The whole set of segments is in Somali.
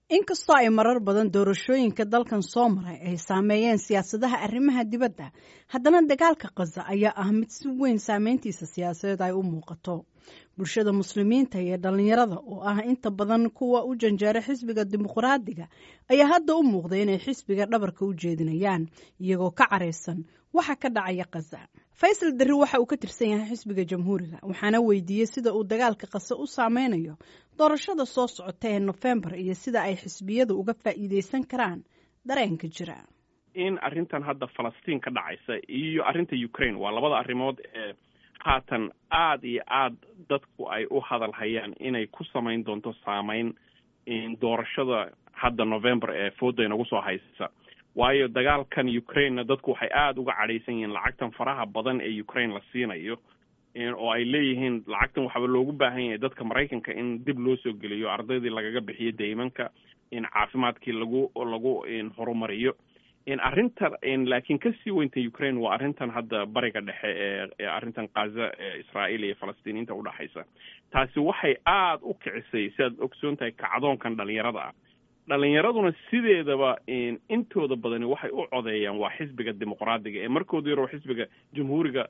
inkastoo ay marar badan doorashooyinka dalkan soo maray ay saameeyeen siyaasadaha arrimaha dibadda haddana dagaalka khaza ayaa ah mid si weyn saameyntiisa siyaasadeed ay u muuqato bulshada muslimiinta iyo dhallinyarada oo ah inta badan kuwa u janjeera xisbiga dimuqraadiga ayaa hadda u muuqda inay xisbiga dhabarka u jeedinayaan iyagoo ka caraysan waxa ka dhacaya khaza faysal darri waxa uu ka tirsan yahay xisbiga jamhuuriga waxaana weydiiyey sida uu dagaalka khaza u saameynayo doorashada soo socota ee nofembar iyo sida ay xisbiyadu uga faa'iideysan karaan dareenka jira in arrintan hadda falastiin ka dhacaysa iyo arrinta ukraine waa labada arrimood ee haatan aada iyo aad dadku ay u hadal hayaan inay ku samayn doonto saameyn doorashada hadda november ee fooda inagu soo haysa waayo dagaalkan ukrainena dadku waxay aada uga cadhaysan yihiin lacagtan faraha badan ee ukraine la siinayo oo ay leeyihiin lacagtan waxaaba loogu baahan yahay dadka maraykanka in dib loo soo geliyo ardaydii lagaga bixiyo deymanka in caafimaadkii lagu lagu horumariyo arrinta laakiin kasii weynta ukraine waa arrintan hadda bariga dhexe ee arrintan kaza ee israa'iil iyo falastiiniinta udhexaysa taasi waxay aada u kicisay sidaad ogsoon tahay kacdoonkan dhalinyarada ah dhalinyaraduna sideedaba intooda badani waxay u codeeyaan waa xisbiga dimuqraadiga ee markooda yaroo xisbiga jamhuuriga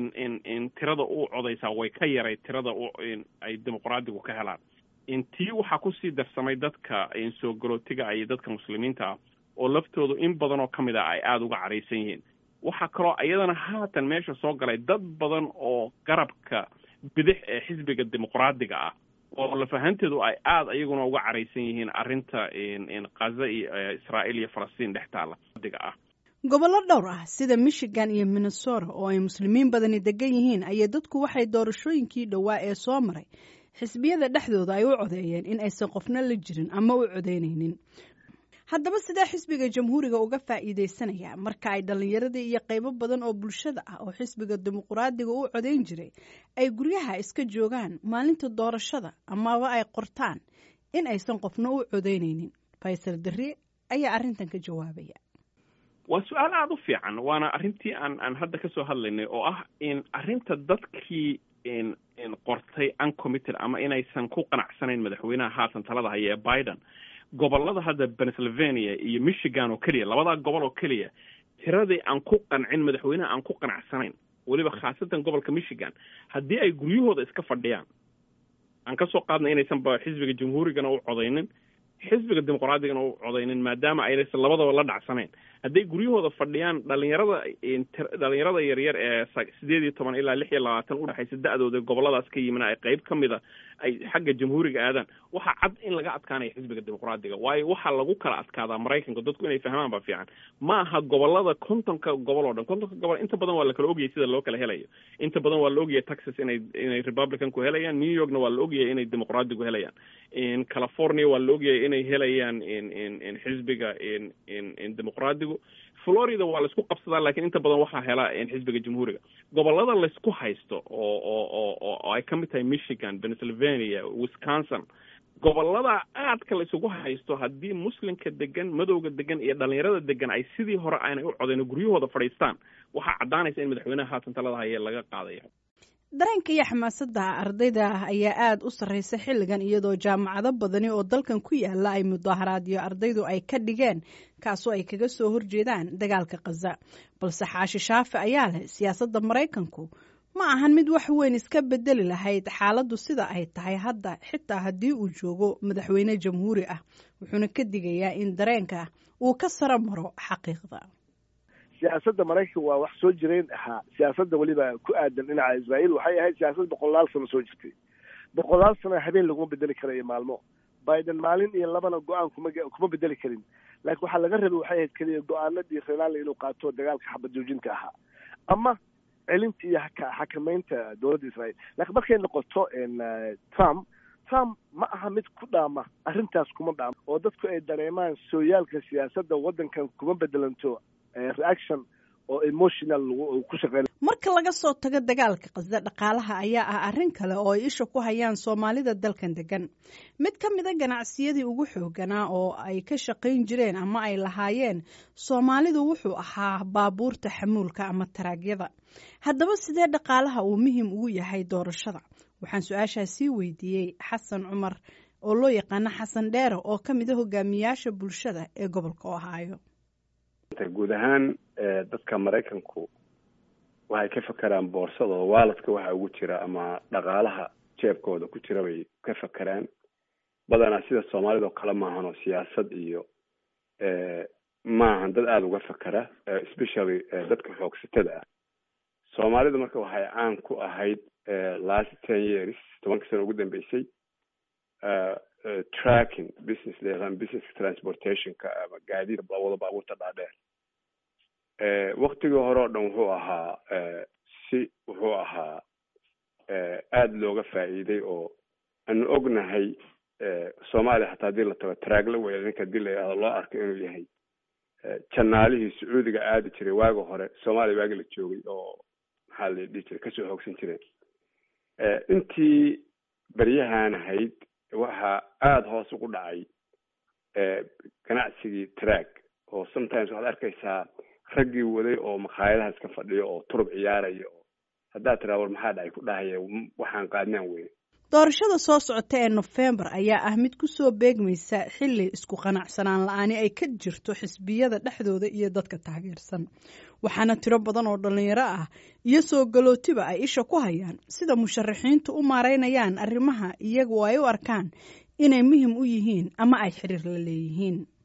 in tirada u codeysaa way ka yaray tirada ay dimuqraadigu ka helaan tii waxaa kusii darsamay dadka soo galootiga iyo dadka muslimiinta ah oo laftoodu in badan oo ka mid ah ay aada uga caraysan yihiin waxaa kaloo iyadana haatan meesha soo galay dad badan oo garabka bidix ee xisbiga dimuqraadiga ah oo lafahanteedu ay aada iyaguna uga caraysan yihiin arrinta kaza iyo israa'iil iyo falastiin dhex taala diga ah gobollo dhowr ah sida michigan iyo minnesota oo ay muslimiin badani degan yihiin ayay dadku waxay doorashooyinkii dhowaa ee soo maray xisbiyada dhexdooda ay u codeeyeen in aysan qofna la jirin ama u codeynaynin haddaba sidee xisbiga jamhuuriga uga faa'iideysanaya marka ay dhallinyaradii iyo qaybo badan oo bulshada ah oo xisbiga dimuqraadiga u codeyn jiray ay guryaha iska joogaan maalinta doorashada amaba ay qortaan in aysan qofna u codeynaynin faysal darri ayaa arrintan ka jawaabaya waa su-aal aada u fiican waana arrintii aan aan hadda kasoo hadlaynay oo ah in arrinta dadkii qortay uncommitted ama inaysan ku qanacsanayn madaxweynaha haatan talada haya ee biden gobolada hadda pennsylvania iyo michigan oo keliya labadaa gobol oo keliya tiradii aan ku qancin madaxweynaha aan ku qanacsanayn weliba khaasatan gobolka michigan haddii ay guryahooda iska fadhiyaan aan kasoo qaadnay inaysanba xisbiga jamhuurigana u codaynin xisbiga dimuqraadigana u codaynin maadaama aynaysan labadaba la dhacsanayn hadday guryahooda fadhiyaan dhalinyarada dhalinyarada yaryar ee sideed iyo toban ilaa lix iyo labaatan udhexaysa da-dooda goboladaas ka yimina ay qeyb ka mida ay xagga jamhuuriga aadaan waxaa cad in laga adkaanaya xisbiga dimuqraadiga waayo waxaa lagu kala adkaadaa maraykanka dadku inay fahmaan ba fiican ma aha gobolada kontonka gobol oo dhan kontonka gobol inta badan waa la kala ogyahay sida loo kala helayo inta badan waa la ogyahay texas inay inay republicanku helayaan new yorkna waa la ogyahay inay dimuqraadigu helayaan california waa la ogyahay inay helayaan xisbiga dimuqraadigu florida waa laisku qabsadaa lakiin inta badan waxaa hela xisbiga jamhuuriga gobolada laysku haysto oo oo oo ay ka mid tahay michigan pennsylvania wisconsin gobolada aadka la isugu haysto haddii muslimka degan madowga degan iyo dhalinyarada degan ay sidii hore aanay u codayn guryahooda fadhiistaan waxaa caddaanaysa in madaxweynaha haatan talada haye laga qaadayo dareenka iyo xamaasadda ardayda ayaa aada u sarreysa xilligan iyadoo jaamacado badani oo dalkan ku yaala ay mudaaharaadyo ardaydu ay ka dhigeen kaasoo ay kaga soo horjeedaan dagaalka khaza balse xaashi shaafi ayaa leh siyaasadda maraykanku ma ahan mid wax weyn iska bedeli lahayd xaaladdu sida ay tahay hadda xitaa haddii uu joogo madaxweyne jamhuuri ah wuxuuna ka digayaa in dareenka uu ka saro maro xaqiiqda siyaasadda maraykanka waa wax soo jireen ahaa siyaasadda weliba ku aadan dhinaca israa'iil waxay ahayd siyaasad boqolaal sano soo jirtay boqolaal sano habeen laguma bedeli karayo maalmo biden maalin iyo labana go-aan kuma kuma bedeli karin laakiin waxaa laga rabay waxay ahayd keliya go-aanadii renali inuu qaato dagaalka xabad joojinta ahaa ama celinta iyo xakamaynta dowladda israa'iil laakiin markay noqoto trump trump ma aha mid ku dhaama arrintaas kuma dhaama oo dadku ay dareemaan sooyaalka siyaasadda waddankan kuma bedelanto reaction oo emotional ku shaqeyn marka laga soo tago dagaalka qasda dhaqaalaha ayaa ah arrin kale oo ay isha ku hayaan soomaalida dalkan degan mid ka mida ganacsiyadii ugu xooganaa oo ay ka shaqayn jireen ama ay lahaayeen soomaalidu wuxuu ahaa baabuurta xamuulka ama taraagyada haddaba sidee dhaqaalaha uu muhim ugu yahay doorashada waxaan su-aashaa sii weydiiyey xasan cumar oo loo yaqaano xasan dheere oo ka mid a hogaamiyaasha bulshada ee gobolka ohaayo guud ahaan dadka maraykanku waxay ka fakeraan boorsada waaladka waxa ugu jira ama dhaqaalaha jeebkooda ku jira bay ka fakeraan badanaa sida soomaalida oo kale maahan oo siyaasad iyo maahan dad aada uga fakera especially dadka xoogsatada ah soomaalidu marka waxay caan ku ahayd last ten years tobanka sano ugu dambeysay tracking business leeqaan business transportationka ama gaadiid wada baabuurta dhaadheer waktigii hore oo dhan wuxuu ahaa si wuxuu ahaa aada looga faa'iiday oo aanu ognahay soomaaliya hataa hadii la tago taraagla weya ninka hadii la yihahdo loo arko inuu yahay janaalihii sacuudiga aadi jiray waagi hore soomaaliya waagi la joogay oo maxaa la dhihi jiray kasoo hoogsan jireen intii beryahan ahayd waxaa aada hoos ugu dhacay ganacsigii track oo sometimes waxaad arkaysaa raggii waday oo makhaayadaha iska fadhiyo oo turub ciyaaraya oo haddaad tiraa war maxaa dhacay ku dhahaya waxaan qaadnaan weyne doorashada soo socota ee nofembar ayaa ah mid ku soo beegmaysa xilli isku qanacsanaan la-aani ay ka jirto xisbiyada dhexdooda iyo dadka taageersan waxaana tiro badan oo dhallinyaro ah iyo soo galootiba ay isha ku hayaan sida musharaxiintu u maareynayaan arrimaha iyagu ay u arkaan inay muhim u yihiin ama ay xiriir la leeyihiin